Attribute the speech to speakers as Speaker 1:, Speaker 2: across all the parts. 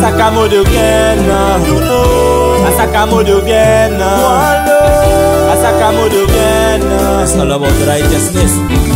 Speaker 1: Asakamodo again, you know. Asakamodo again, Asakamodo again. It's all about righteousness.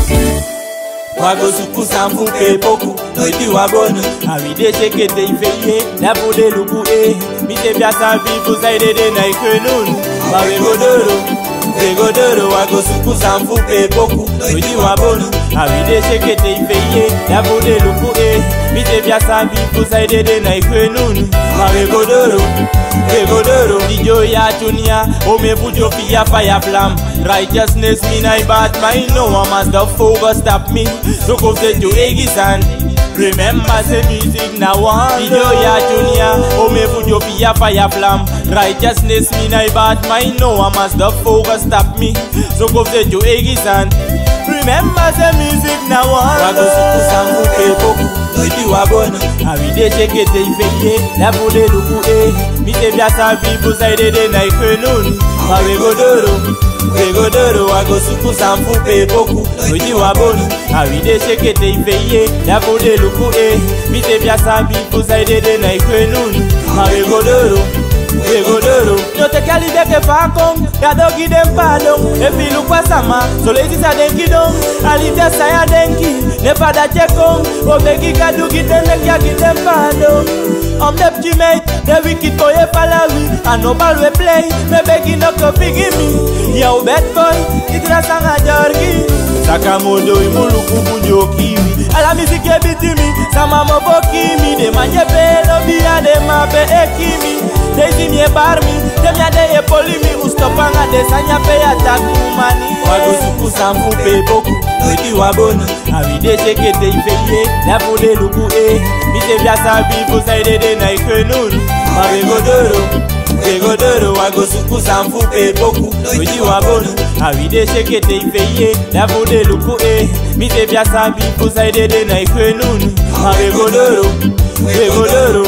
Speaker 1: wagosuku samfu pe poku noiti wabonu awide shekete ifeye lapude luku e mite biasa vifu saidede na ikwenunu wawegodoro wegodoro wagosuku samfu pe poku noiti wabonu awide shekete ifeye lapude luku e mite biasa vifu saidede na ikwenunu wawegodoro wegodoro dijo ya tunia omevujo fia fire flam righteousness mean I bad mind no one must the focus stop me so go say to Egisan Remember say music now one Video ya junior Oh me put your fire fire flam Righteousness mean I bad mind no one must the focus stop me So go say to Egisan Remember say music now one Wago suku sangu pepoku Noiti wabona Awide shekete ifeye Lapude luku eh Mite biasa vivu saidede na ikwenunu Mawe godoro wegodoro wagosuku samfu pe boku oji wabonu awide shekete ifeye yafude luku e mite biasa bifu saidede na ikwenunu mawegodoro wegodoro notekalideke fakong yadogidem padong efilukwa sama soleisisa denki dong alite saya denki nepada chekong obegikadugitendekyagidem padong Om dep jimate, the wicked boy e palawi And no ball we play, me begi no ko figi me Yo bad boy, itra sanga jorgi Sakamodo imuluku bunjo kiwi Ala music e biti mi, sama mo boki mi De manje pelo biya de ma be ekimi De zini e bar mi, dem ya de e poli mi Ustopanga de sanya pe ya takumani Wago suku samfu pe boku, noiti wabona Awide shekete ifeye, lapude luku e Mite biasa bifu saidede na ikwenunu Mawegodoro, wegodoro wagosuku samfu pe boku Oji wabonu, awide shekete ifeye Lapude luku e Mite biasa bifu saidede na ikwenunu Mawegodoro, wegodoro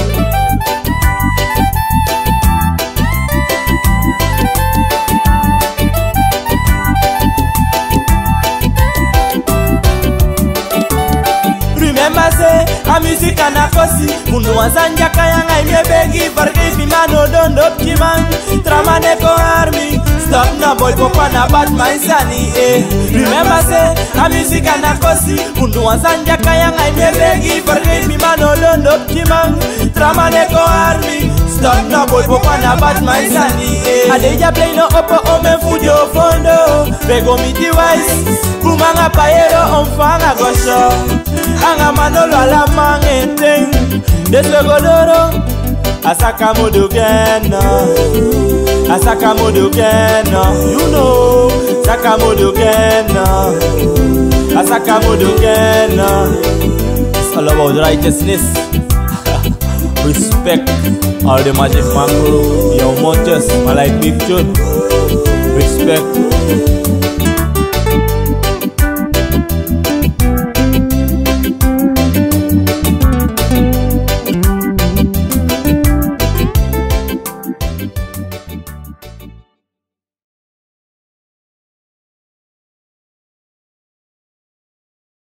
Speaker 1: Remember say, a music and a kosi Munu wazanja kayanga imye begi Bargis mi mano don dop chiman Trama neko army Stop na boy popa na bad man sani eh Remember say, a music and a kosi Munu wazanja kayanga imye begi Bargis mi mano don dop chiman Trama neko army Stop na boy popa na bad man sani eh Adeja play no opo ome fujo fondo Bego miti wise Kumanga payero omfanga gosho anga manolo ala mangeten deswegodoro asaka modogena asaka modogena you know saka modogena asaka modogena it's all about righteousness respect all the magic mango your montes malike big tune respect